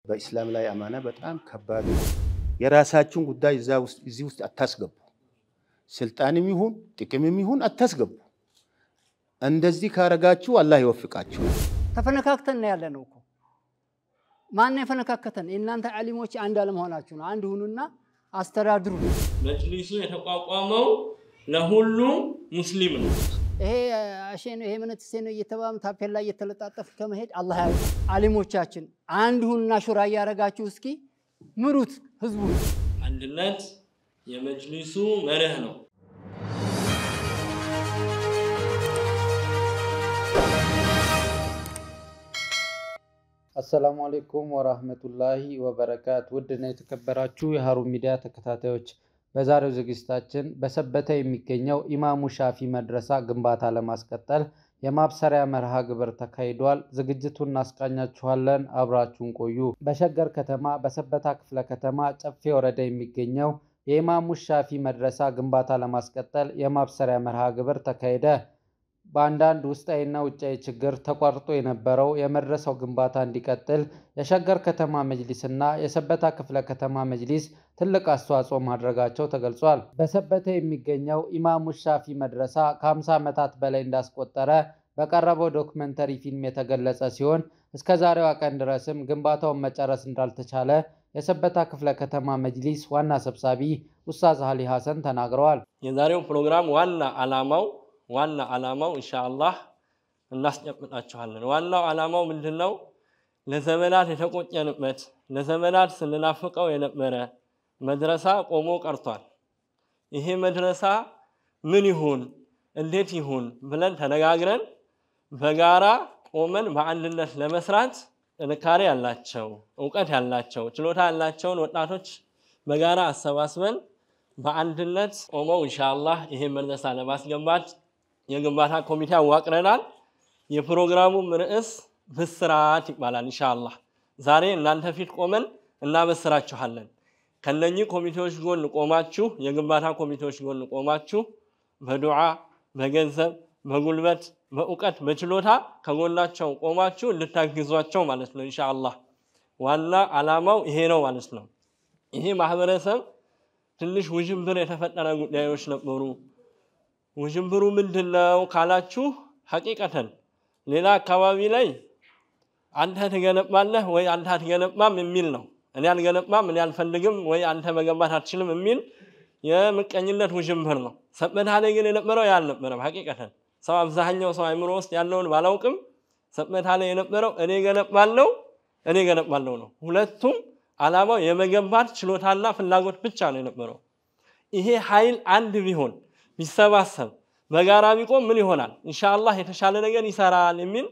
በኢስላም ላይ አማና በጣም ከባድ ነው። የራሳችሁን ጉዳይ እዚህ ውስጥ አታስገቡ። ስልጣንም ይሁን ጥቅምም ይሁን አታስገቡ። እንደዚህ ካረጋችሁ አላህ ይወፍቃችሁ። ተፈነካክተን ያለ ነው እኮ ማን የፈነካከተን? የእናንተ ዓሊሞች አንድ አለመሆናችሁ ነው። አንድ ሁኑና አስተዳድሩ። መጅሊሱ የተቋቋመው ለሁሉም ሙስሊም ነው። ይሄ አሼ ነው ይሄ መነትሴ ነው እየተባሉ ታፔላ እየተለጣጠፍ ከመሄድ አላህ ያ ዓሊሞቻችን አንድ ሁኑና ሹራ እያረጋችሁ እስኪ ምሩት ህዝቡ። አንድነት የመጅሊሱ መርህ ነው። አሰላሙ አሌይኩም ወራህመቱላሂ ወበረካት። ውድና የተከበራችሁ የሀሩን ሚዲያ ተከታታዮች በዛሬው ዝግጅታችን በሰበታ የሚገኘው ኢማሙ ሻፊ መድረሳ ግንባታ ለማስቀጠል የማብሰሪያ መርሃ ግብር ተካሂዷል። ዝግጅቱን እናስቃኛችኋለን። አብራችሁን ቆዩ። በሸገር ከተማ በሰበታ ክፍለ ከተማ ጨፌ ወረዳ የሚገኘው የኢማሙ ሻፊ መድረሳ ግንባታ ለማስቀጠል የማብሰሪያ መርሃ ግብር ተካሄደ። በአንዳንድ ውስጣዊና ውጫዊ ችግር ተቋርጦ የነበረው የመድረሳው ግንባታ እንዲቀጥል የሸገር ከተማ መጅሊስና የሰበታ ክፍለ ከተማ መጅሊስ ትልቅ አስተዋጽኦ ማድረጋቸው ተገልጿል። በሰበታ የሚገኘው ኢማሙ ሻፊ መድረሳ ከ50 ዓመታት በላይ እንዳስቆጠረ በቀረበው ዶክመንተሪ ፊልም የተገለጸ ሲሆን እስከ ዛሬዋ ቀን ድረስም ግንባታውን መጨረስ እንዳልተቻለ የሰበታ ክፍለ ከተማ መጅሊስ ዋና ሰብሳቢ ኡስታዝ አሊ ሐሰን ተናግረዋል። የዛሬው ፕሮግራም ዋና ዓላማው ዋና ዓላማው ኢንሻአላህ እናስጨብጣችኋለን። ዋናው ዓላማው ምንድን ነው? ለዘመናት የተቆጨንበት ለዘመናት ስንናፍቀው የነበረ መድረሳ ቆሞ ቀርቷል። ይሄ መድረሳ ምን ይሁን እንዴት ይሁን ብለን ተነጋግረን በጋራ ቆመን በአንድነት ለመስራት ጥንካሬ ያላቸው እውቀት ያላቸው ችሎታ ያላቸውን ወጣቶች በጋራ አሰባስበን በአንድነት ቆመው ኢንሻአላህ ይሄን መድረሳ ለማስገባት የግንባታ ኮሚቴ አዋቅረናል። የፕሮግራሙም ርዕስ ብስራት ይባላል። ኢንሻአላህ ዛሬ እናንተ ፊት ቆመን እናበስራችኋለን። ከነኚህ ኮሚቴዎች ጎን ቆማችሁ የግንባታ ኮሚቴዎች ጎን ቆማችሁ በዱዓ በገንዘብ በጉልበት በእውቀት በችሎታ ከጎናቸው ቆማችሁ እንድታግዟቸው ማለት ነው። ኢንሻአላህ ዋና ዓላማው ይሄ ነው ማለት ነው። ይሄ ማህበረሰብ ትንሽ ውዥንብር የተፈጠረ ጉዳዮች ነበሩ። ውዥንብሩ ምንድን ነው ካላችሁ፣ ሐቂቀተን ሌላ አካባቢ ላይ አንተ ትገነባለህ ወይ አንተ አትገነባም የሚል ነው። እኔ አልገነባም፣ እኔ አልፈልግም ወይ አንተ መገንባት አትችልም የሚል የምቀኝነት ውዥንብር ነው። ሰበታ ላይ ግን የነበረው ያ አልነበረም። ሐቂቀተን ሰው አብዛኛው ሰው አይምሮ ውስጥ ያለውን ባላውቅም ሰበታ ላይ የነበረው እኔ ገነባለው እኔ ገነባለው ነው። ሁለቱም ዓላማው የመገንባት ችሎታና ፍላጎት ብቻ ነው የነበረው። ይሄ ኃይል አንድ ቢሆን ቢሰባሰብ በጋራ ቢቆም ምን ይሆናል? ኢንሻአላህ የተሻለ ነገር ይሰራል የሚል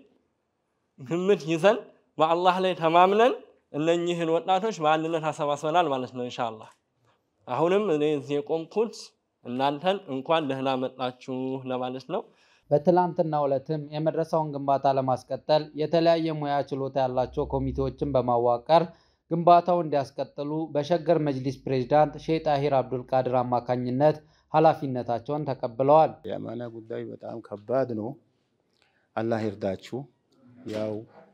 ግምት ይዘን በአላህ ላይ ተማምነን እነኚህን ወጣቶች በአንድነት አሰባስበናል ማለት ነው። ኢንሻአላህ አሁንም እኔ እዚህ የቆምኩት እናንተን እንኳን ደህና መጣችሁ ለማለት ነው። በትላንትናው ዕለትም የመድረሳውን ግንባታ ለማስቀጠል የተለያየ ሙያ ችሎታ ያላቸው ኮሚቴዎችን በማዋቀር ግንባታው እንዲያስቀጥሉ በሸገር መጅሊስ ፕሬዝዳንት ሼህ ጣሂር አብዱልቃድር አማካኝነት ኃላፊነታቸውን ተቀብለዋል። የአማና ጉዳይ በጣም ከባድ ነው። አላህ ይርዳችሁ። ያው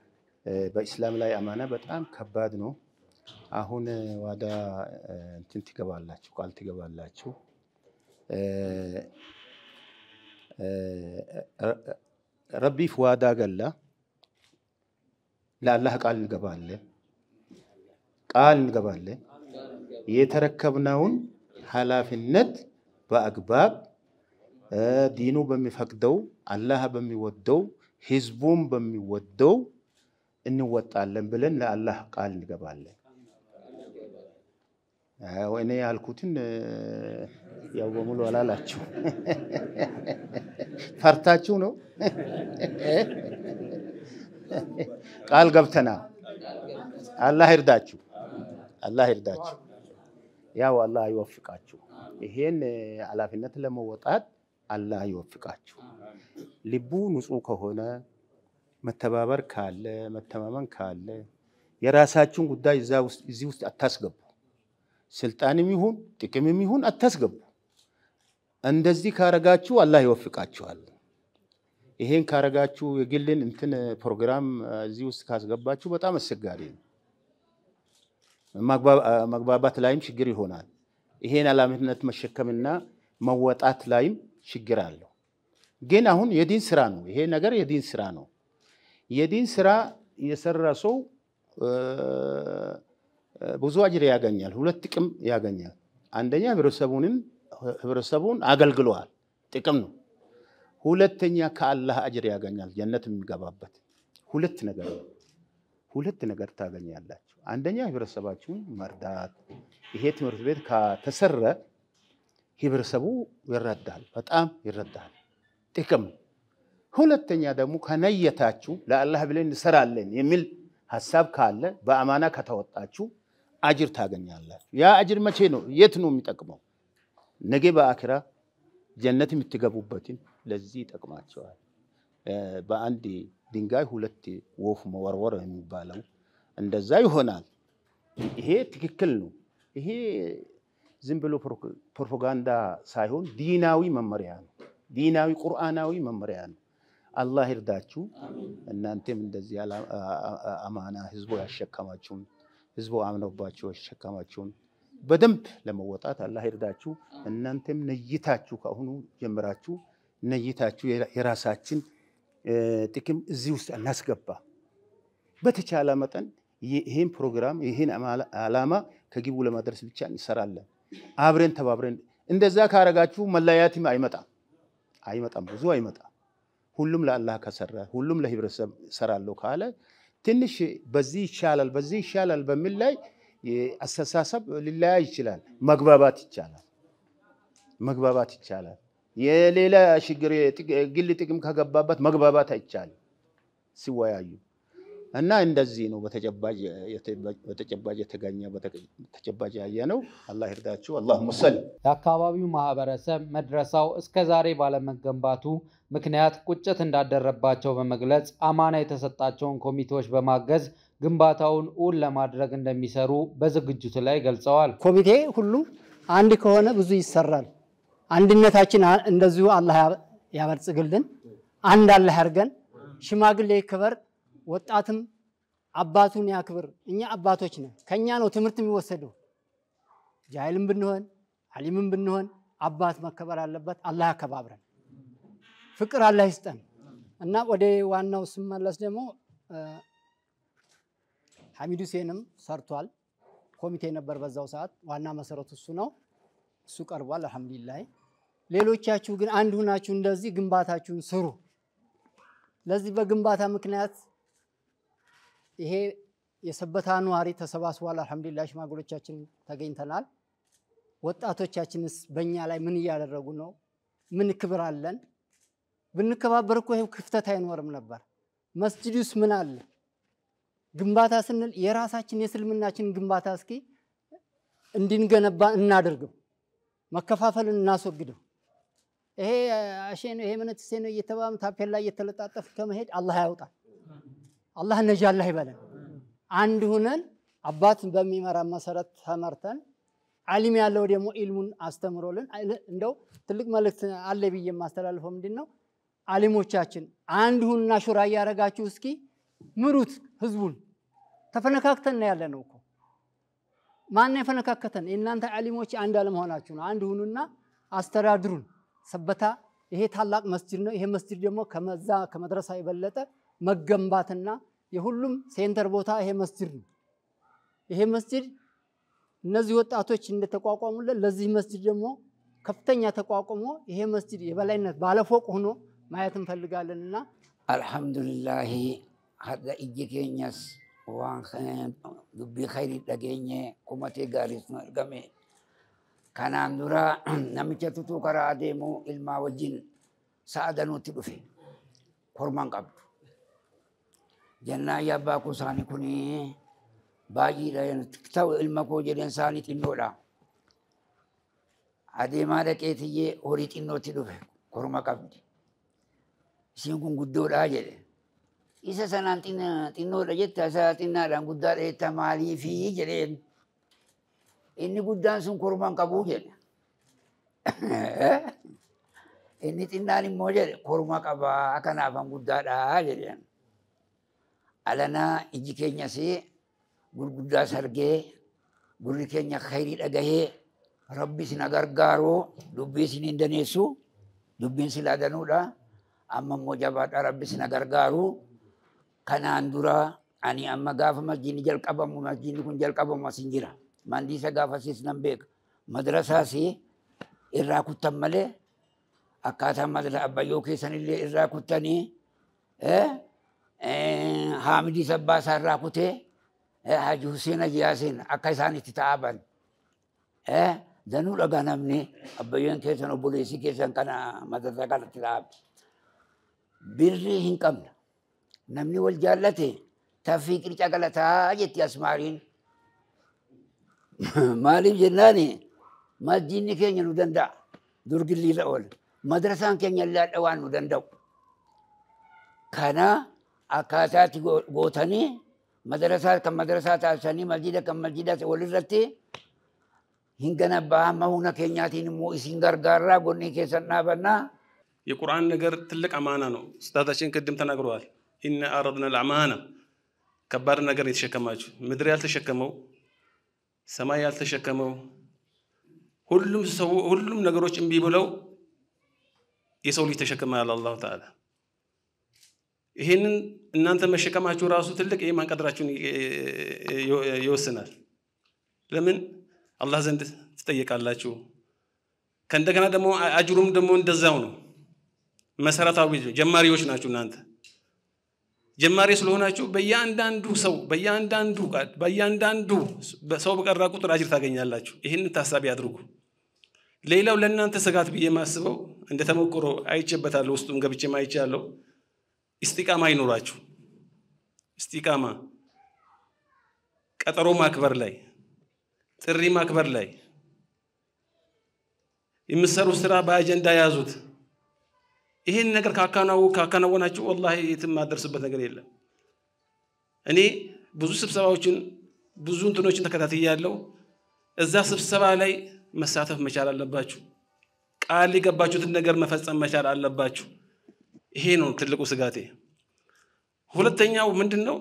በኢስላም ላይ አማና በጣም ከባድ ነው። አሁን ዋዳ እንትን ትገባላችሁ፣ ቃል ትገባላችሁ። ረቢፍ ዋዳ ገላ ለአላህ ቃል እንገባለን ቃል እንገባለን የተረከብነውን ኃላፊነት በአግባብ ዲኑ በሚፈቅደው አላህ በሚወደው ህዝቡም በሚወደው እንወጣለን ብለን ለአላህ ቃል እንገባለን። እኔ ያልኩትን ያው በሙሉ አላላችሁ ፈርታችሁ ነው። ቃል ገብተና አላህ ይርዳችሁ፣ አላህ ይርዳችሁ። ያው አላህ ይወፍቃችሁ። ይሄን ኃላፊነት ለመወጣት አላህ ይወፍቃችሁ። ልቡ ንጹህ ከሆነ መተባበር ካለ መተማመን ካለ የራሳችሁን ጉዳይ እዚህ ውስጥ አታስገቡ። ስልጣንም ይሁን ጥቅምም ይሁን አታስገቡ። እንደዚህ ካረጋችሁ አላህ ይወፍቃችኋል። ይሄን ካረጋችሁ የግልን እንትን ፕሮግራም እዚህ ውስጥ ካስገባችሁ በጣም አስቸጋሪ ነው። መግባባት ላይም ችግር ይሆናል። ይሄን ኃላፊነት መሸከምና መወጣት ላይም ችግር አለው። ግን አሁን የዲን ስራ ነው። ይሄ ነገር የዲን ስራ ነው። የዲን ስራ የሰራ ሰው ብዙ አጅር ያገኛል። ሁለት ጥቅም ያገኛል። አንደኛ ህብረተሰቡንን ህብረተሰቡን አገልግለዋል፣ ጥቅም ነው። ሁለተኛ ከአላህ አጅር ያገኛል፣ ጀነት የሚገባበት ሁለት ነገር ነው። ሁለት ነገር ታገኛላችሁ። አንደኛ ህብረተሰባችሁን መርዳት። ይሄ ትምህርት ቤት ከተሰረ ህብረተሰቡ ይረዳል፣ በጣም ይረዳል፣ ጥቅም ነው። ሁለተኛ ደግሞ ከነየታችሁ ለአላህ ብለን እንሰራለን የሚል ሀሳብ ካለ በአማና ከተወጣችሁ አጅር ታገኛላችሁ። ያ አጅር መቼ ነው? የት ነው የሚጠቅመው? ነገ በአክራ ጀነት የምትገቡበትን ለዚህ ይጠቅማቸዋል። በአንድ ድንጋይ ሁለት ወፍ መወርወር የሚባለው እንደዛ ይሆናል። ይሄ ትክክል ነው። ይሄ ዝም ብሎ ፕሮፓጋንዳ ሳይሆን ዲናዊ መመሪያ ነው። ዲናዊ ቁርአናዊ መመሪያ ነው። አላህ ይርዳችሁ። እናንተም እንደዚህ አማና ህዝቡ ያሸከማችሁን ህዝቡ አምነውባችሁ ያሸከማችሁን በደንብ ለመወጣት አላህ ይርዳችሁ። እናንተም ነይታችሁ ከአሁኑ ጀምራችሁ ነይታችሁ የራሳችን ጥቅም እዚህ ውስጥ እናስገባ። በተቻለ መጠን ይህን ፕሮግራም ይህን ዓላማ ከግቡ ለማድረስ ብቻ እንሰራለን። አብረን ተባብረን እንደዛ ካረጋችሁ መለያየትም አይመጣም አይመጣም ብዙ አይመጣም። ሁሉም ለአላህ ከሰራ ሁሉም ለህብረተሰብ ሰራለሁ ካለ ትንሽ በዚህ ይሻላል በዚህ ይሻላል በሚል ላይ አስተሳሰብ ሊለያይ ይችላል። መግባባት ይቻላል። መግባባት ይቻላል። የሌላ ችግር ግል ጥቅም ከገባበት መግባባት አይቻልም ሲወያዩ እና እንደዚህ ነው በተጨባጭ የተገኘ በተጨባጭ ያየ ነው። አላህ ይርዳችሁ። አላሁመ ሰሊ የአካባቢው ማህበረሰብ መድረሳው እስከ ዛሬ ባለመገንባቱ ምክንያት ቁጭት እንዳደረባቸው በመግለጽ አማና የተሰጣቸውን ኮሚቴዎች በማገዝ ግንባታውን እውን ለማድረግ እንደሚሰሩ በዝግጅቱ ላይ ገልጸዋል። ኮሚቴ ሁሉ አንድ ከሆነ ብዙ ይሰራል። አንድነታችን እንደዚሁ አላህ ያበልጽግልን። አንድ አላህ ያርገን። ሽማግሌ ይክበር፣ ወጣትም አባቱን ያክብር። እኛ አባቶች ነን። ከኛ ነው ትምህርት የሚወሰደው። ጃይልም ብንሆን አሊምም ብንሆን አባት መከበር አለበት። አላህ ያከባብረን። ፍቅር አላህ ይስጠን እና ወደ ዋናው ስመለስ ደግሞ ሐሚድ ሁሴንም ሰርቷል። ኮሚቴ ነበር በዛው ሰዓት። ዋና መሰረቱ እሱ ነው። እሱ ቀርቧል። አልሐምዱሊላህ። ሌሎቻችሁ ግን አንድ ሁናችሁ እንደዚህ ግንባታችሁን ስሩ። ለዚህ በግንባታ ምክንያት ይሄ የሰበታ ነዋሪ ተሰባስቧል። አልሐምዱሊላህ ሽማግሎቻችን ተገኝተናል። ወጣቶቻችንስ በእኛ ላይ ምን እያደረጉ ነው? ምን ክብር አለን? ብንከባበር እኮ ይሄው ክፍተት አይኖርም ነበር። መስጂዱስ ምን አለ? ግንባታ ስንል የራሳችን የእስልምናችን ግንባታ እስኪ እንድንገነባ እናደርገው፣ መከፋፈልን እናስወግደው። ይሄ አሼ ነው ይሄ ምንትሴ ነው እየተባም ታፔላ እየተለጣጠፍ ከመሄድ አላህ ያውጣል። አላህ ነጃ አላህ ይበለን። አንድ ሁነን አባት በሚመራ መሰረት ተመርተን አሊም ያለው ደግሞ ኢልሙን አስተምሮልን እንደው ትልቅ መልእክት አለ ብዬ የማስተላልፈው ምንድን ነው አሊሞቻችን አንድ ሁንና ሹራ እያደረጋችሁ እስኪ ምሩት ህዝቡን። ተፈነካክተን ያለ ነው እኮ ማን የፈነካከተን? የእናንተ አሊሞች አንድ አለመሆናችሁ ነው። አንድ ሁኑና አስተዳድሩን። ሰበታ ይሄ ታላቅ መስጅድ ነው። ይሄ መስጅድ ደግሞ ከመዛ ከመድረሳ የበለጠ መገንባትና የሁሉም ሴንተር ቦታ ይሄ መስጅድ ነው። ይሄ መስጅድ እነዚህ ወጣቶች እንደተቋቋሙለት ለዚህ መስጅድ ደግሞ ከፍተኛ ተቋቁሞ ይሄ መስጅድ የበላይነት ባለፎቅ ሆኖ ማየት እንፈልጋለንና alhamdulillahi hadda ijji keenyas waan dubbii khayrii dhageenye kumatee gaariis nu argame kanaan dura namicha tutuu karaa adeemu ilmaa wajjin sa'a danuutti dhufe korman qabdu jennaan yaa abbaa koo isaanii kun baay'eedha ta'u ilma koo jedheen isaanii xinnoodha adeemaa dhaqeetiyyee horii xinnootti dhufe korma qabdi isiin kun guddoodha jedhe isa sanaan xinnoodha jetta isa xinnaadhaan guddaadha jetta maaliifi jedheen inni guddaan sun korman qabuu jedhe inni xinnaan immoo jedhe korma qabaa kanaafan guddaadha jedheen alanaa iji keenyas gurguddaa sargee gurri keenya khayrii dhagahee rabbi sin gargaaroo dubbii sin hin daneessu dubbiin silaa danuudha amma immoo jabaadha rabbi sin gargaaru kanaan dura ani amma gaafa masjiidni jalqabamu masjiidni kun jalqabamu asin jira mandiisa gaafa siis nan beeka madrasaas irraa kuttan malee akkaataa madrasa abbayyoo keessan illee irraa kuttanii haamidii sabbaasaa irraa kutee haji Hussein Ajiyaasin akka isaan itti ta'aban danuu dhagaa namni abbayyoon keessan obboleessi keessan kana madrasaa kanatti ta'abe birrii hin qabna namni wal jaallate taffii qirca galataa jetti asmaariin maaliif jennaani masjiidni keenya nu danda'a durgilliirra oola madrasaan keenya illee waan nu danda'u kana akkaataatti gootanii madrasaa kan madrasaa taasisanii masjiida kan masjiida walirratti hin ganabbaa amma humna keenyaatiin immoo isin gargaarraa gonni keessan dhaabannaa የቁርአን ነገር ትልቅ አማና ነው። ስታታችን ቅድም ተናግረዋል። ኢነ አረድና ልአማና ከባድ ነገር የተሸከማችሁ ምድር ያልተሸከመው ሰማይ ያልተሸከመው ሁሉም ሰው ሁሉም ነገሮች እምቢ ብለው የሰው ልጅ ተሸክመዋል አላሁ ተዓላ። ይሄንን እናንተ መሸከማችሁ ራሱ ትልቅ የኢማን ቀድራችሁን ይወስናል። ለምን አላህ ዘንድ ትጠየቃላችሁ። ከእንደገና ደግሞ አጅሩም ደግሞ እንደዛው ነው። መሰረታዊ ጀማሪዎች ናችሁ እናንተ ጀማሪ ስለሆናችሁ በእያንዳንዱ ሰው በእያንዳንዱ በእያንዳንዱ ሰው በቀራ ቁጥር አጅር ታገኛላችሁ። ይህንን ታሳቢ አድርጉ። ሌላው ለእናንተ ስጋት ብዬ የማስበው እንደ ተሞክሮ አይቼበታለሁ፣ ውስጡም ገብቼም አይቻለሁ። ኢስቲቃማ አይኖራችሁ። ኢስቲቃማ ቀጠሮ ማክበር ላይ፣ ጥሪ ማክበር ላይ የምትሰሩት ስራ በአጀንዳ ያዙት። ይሄን ነገር ካከናወናችሁ ወላሂ የትም ማደርስበት ነገር የለም። እኔ ብዙ ስብሰባዎችን ብዙ እንትኖችን ተከታትያለሁ። እዛ ስብሰባ ላይ መሳተፍ መቻል አለባችሁ። ቃል የገባችሁትን ነገር መፈጸም መቻል አለባችሁ። ይሄ ነው ትልቁ ስጋቴ። ሁለተኛው ምንድን ነው?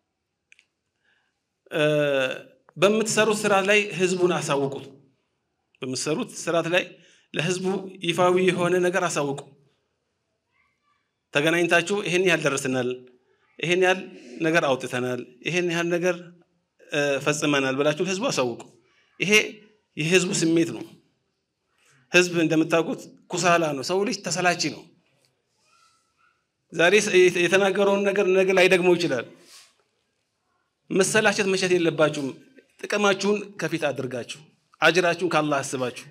በምትሰሩት ስራ ላይ ህዝቡን አሳውቁት። በምትሰሩት ስርዓት ላይ ለህዝቡ ይፋዊ የሆነ ነገር አሳውቁ። ተገናኝታችሁ ይሄን ያህል ደርሰናል፣ ይሄን ያህል ነገር አውጥተናል፣ ይሄን ያህል ነገር ፈጽመናል ብላችሁ ለህዝቡ አሳውቁ። ይሄ የህዝቡ ስሜት ነው። ህዝብ እንደምታውቁት ኩሳላ ነው። ሰው ልጅ ተሰላቺ ነው። ዛሬ የተናገረውን ነገር ነገ ላይደግመው ይችላል። መሰላቸት መሸት የለባችሁም። ጥቅማችሁን ከፊት አድርጋችሁ አጅራችሁን ካላህ አስባችሁ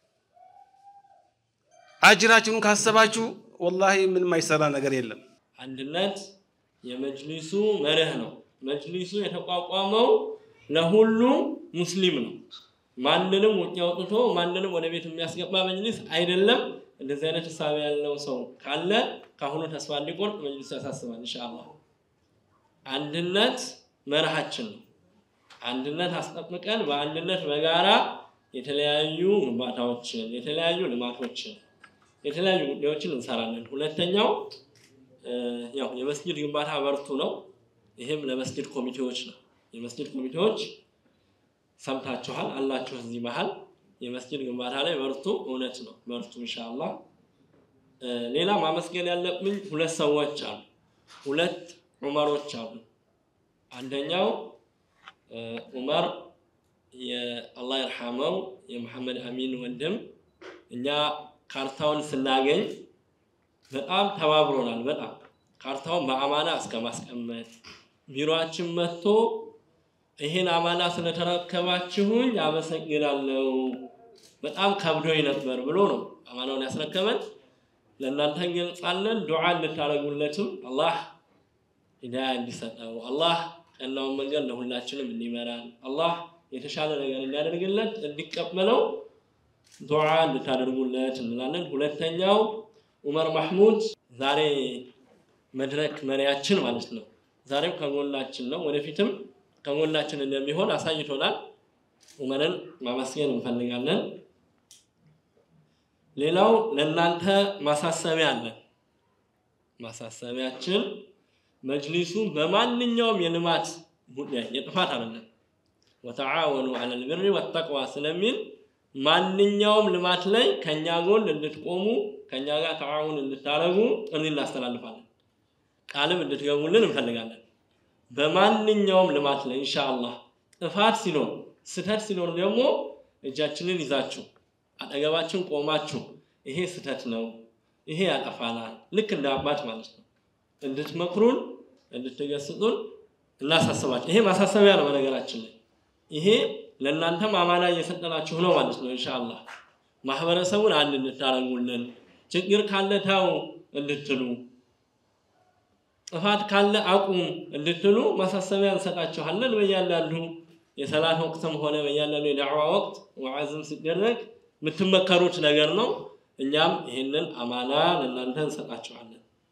አጅራችሁን ካሰባችሁ ወላሂ ምንም አይሰራ ነገር የለም። አንድነት የመጅሊሱ መርህ ነው። መጅሊሱ የተቋቋመው ለሁሉም ሙስሊም ነው። ማንንም ውጭ አውጥቶ ማንንም ወደ ቤት የሚያስገባ መጅሊስ አይደለም። እንደዚህ አይነት ሀሳብ ያለው ሰው ካለ ከአሁኑ ተስፋ እንዲቆርጥ መጅሊሱ ያሳስባል። ኢንሻአላህ አንድነት መርሃችን ነው። አንድነት አስጠብቀን በአንድነት በጋራ የተለያዩ ግንባታዎችን፣ የተለያዩ ልማቶችን፣ የተለያዩ ጉዳዮችን እንሰራለን። ሁለተኛው ያው የመስጊድ ግንባታ በርቱ ነው። ይህም ለመስጊድ ኮሚቴዎች ነው። የመስጊድ ኮሚቴዎች ሰምታችኋል አላችሁ እዚህ መሀል የመስጊድ ግንባታ ላይ በርቱ። እውነት ነው፣ በርቱ ኢንሻአላህ። ሌላ ማመስገን ያለብኝ ሁለት ሰዎች አሉ፣ ሁለት ዑመሮች አሉ። አንደኛው ዑመር የአላህ ይርሐመው የመሐመድ አሚን ወንድም እኛ ካርታውን ስናገኝ በጣም ተባብሮናል። በጣም ካርታውን በአማና እስከ ማስቀመጥ ቢሮአችን መጥቶ ይህን አማና ስለተረከባችሁኝ አመሰግናለሁ፣ በጣም ከብዶኝ ነበር ብሎ ነው አማናውን ያስረከበን። ለእናንተ እንገልጻለን። ዱዓ እንድታደርጉለትም አላህ ሂዳያ እንዲሰጠው አላህ ቀናውን መንገድ ለሁላችንም እንዲመራን አላህ የተሻለ ነገር እንዲያደርግለት እንዲቀበለው ዱዓ እንድታደርጉለት እንላለን። ሁለተኛው ዑመር ማህሙድ ዛሬ መድረክ መሪያችን ማለት ነው። ዛሬም ከጎናችን ነው፣ ወደፊትም ከጎናችን እንደሚሆን አሳይቶናል። ዑመርን ማመስገን እንፈልጋለን። ሌላው ለእናንተ ማሳሰቢያ አለን። ማሳሰቢያችን መጅሊሱ በማንኛውም የልማት ጉዳይ የጥፋት አይደለም፣ ወተዓወኑ ዐለል ቢሪ ወተቅዋ ስለሚል ማንኛውም ልማት ላይ ከኛ ጎን እንድትቆሙ ከኛ ጋር ተዓውን እንድታደርጉ ጥሪ እናስተላልፋለን። ቃልም እንድትገቡልን እንፈልጋለን። በማንኛውም ልማት ላይ ኢንሻአላህ ጥፋት ሲኖር ስህተት ሲኖር ደግሞ እጃችንን ይዛችሁ አጠገባችን ቆማችሁ ይሄ ስህተት ነው፣ ይሄ ያጠፋናል፣ ልክ እንደ አባት ማለት ነው እንድትመክሩን እንድትገስጡን እናሳስባችሁ። ይሄ ማሳሰቢያ ነው። በነገራችን ላይ ይሄ ለእናንተም አማና እየሰጠናችሁ ነው ማለት ነው። ኢንሻአላህ ማህበረሰቡን አንድ እንድታረጉልን፣ ችግር ካለ ተው እንድትሉ፣ ጥፋት ካለ አቁም እንድትሉ ማሳሰቢያ እንሰጣችኋለን። በእያንዳንዱ የሰላት ወቅትም ሆነ በእያንዳንዱ የዳዕዋ ወቅት ወዓዝም ሲደረግ የምትመከሩት ነገር ነው። እኛም ይህንን አማና ለእናንተ እንሰጣችኋለን።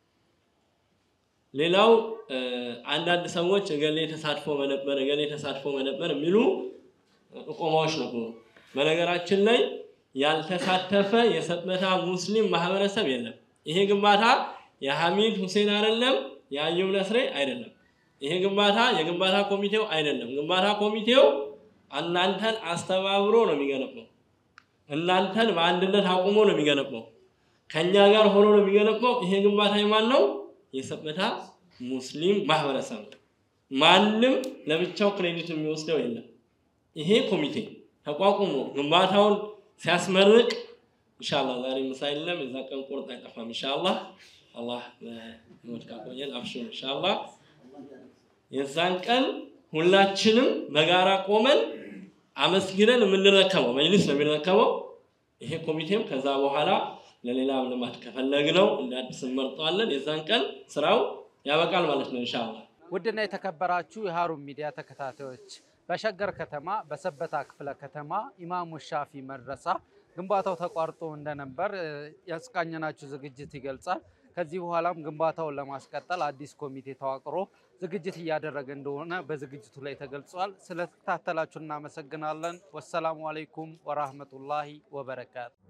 ሌላው አንዳንድ ሰዎች እገሌ ተሳትፎ መነበር እገሌ ተሳትፎ መነበር የሚሉ ጥቆማዎች ነበሩ። በነገራችን ላይ ያልተሳተፈ የሰበታ ሙስሊም ማህበረሰብ የለም። ይሄ ግንባታ የሐሚድ ሁሴን አይደለም፣ የአዩብ ነስሬ አይደለም። ይሄ ግንባታ የግንባታ ኮሚቴው አይደለም። ግንባታ ኮሚቴው እናንተን አስተባብሮ ነው የሚገነባው። እናንተን በአንድነት አቁሞ ነው የሚገነባው። ከኛ ጋር ሆኖ ነው የሚገነባው። ይሄ ግንባታ የማን ነው? የሰበታ ሙስሊም ማህበረሰብ ነው። ማንም ለብቻው ክሬዲት የሚወስደው የለም። ይሄ ኮሚቴ ተቋቁሞ ግንባታውን ሲያስመርቅ ኢንሻአላህ ዛሬ ምሳ የለም፣ የዛ ቀን ቁርጥ አይጠፋም። ኢንሻአላህ አላህ በህይወት ካቆየን አብሽሩ። ኢንሻአላህ የዛን ቀን ሁላችንም በጋራ ቆመን አመስግነን የምንረከበው መጅሊስ ነው የሚረከበው። ይሄ ኮሚቴም ከዛ በኋላ ለሌላ ልማት ከፈለግነው እንደ አዲስ እንመርጠዋለን። የዛን ቀን ስራው ያበቃል ማለት ነው ኢንሻአላህ። ውድና የተከበራችሁ የሀሩን ሚዲያ ተከታታዮች በሸገር ከተማ በሰበታ ክፍለ ከተማ ኢማሙ ሻፊ መድረሳ ግንባታው ተቋርጦ እንደነበር ያስቃኘናችሁ ዝግጅት ይገልጻል። ከዚህ በኋላም ግንባታውን ለማስቀጠል አዲስ ኮሚቴ ተዋቅሮ ዝግጅት እያደረገ እንደሆነ በዝግጅቱ ላይ ተገልጿል። ስለተከታተላችሁ እናመሰግናለን። ወሰላሙ አለይኩም ወራህመቱላሂ ወበረካቱ።